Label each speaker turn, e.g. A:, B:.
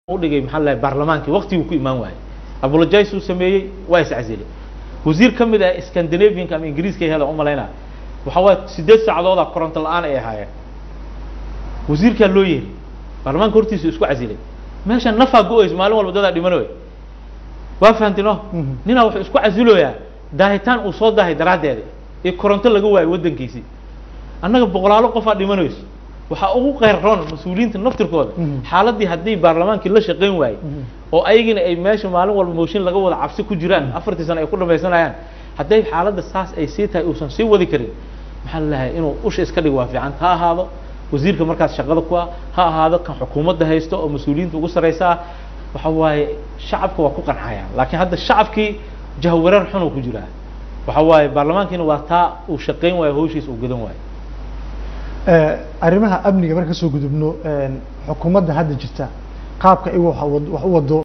A: u dhigay maxaa la baarlamaankii waqtiguu ku imaan waayey apologize uu sameeyey waa iscasilay wasiir ka mid ah scandinavianka ama ingiriiska hela umalaynaa waxa waaya sideed saacadooda koronto la-aan ay ahaayeen wasiirkaa loo yeeri baarlamaanka hortiisa isku casilay meesha nafaa go-eyso maalin walba dadaa dhimanoy waa fahamtino ninaa wuxuu isku casiloyaa daahitaan uu soo daahay daraaddeeda iyo koronto laga waayo waddankiisii annaga boqolaalo qofaa dhimanayso waxaa ugu qayr roon mas-uuliyiinta naftirkooda xaaladii haddii baarlamaankii la shaqayn waayey oo ayagina ay meesha maalin walba mooshin laga wada cabsi ku jiraan afartii sano ay ku dhamaysanayaan hadday xaaladda saas ay sii tahay uusan sii wadi karin maxaa lalahay inuu usha iska dhig waa fiican ha ahaado wasiirka markaas shaqada ku ah ha ahaado kan xukuumadda haysto oo mas-uuliyiinta ugu sarraysa ah waxa waaye shacabka waa ku qancayaan laakiin hadda shacabkii jahwareer xun uu ku jiraa waxa waaye baarlamaankiina waa taa uu shaqayn waayo hawshiisa uu gadan waayo
B: arrimaha amniga marka kasoo gudubno xukuumadda hadda jirta qaabka iyagu wax u wado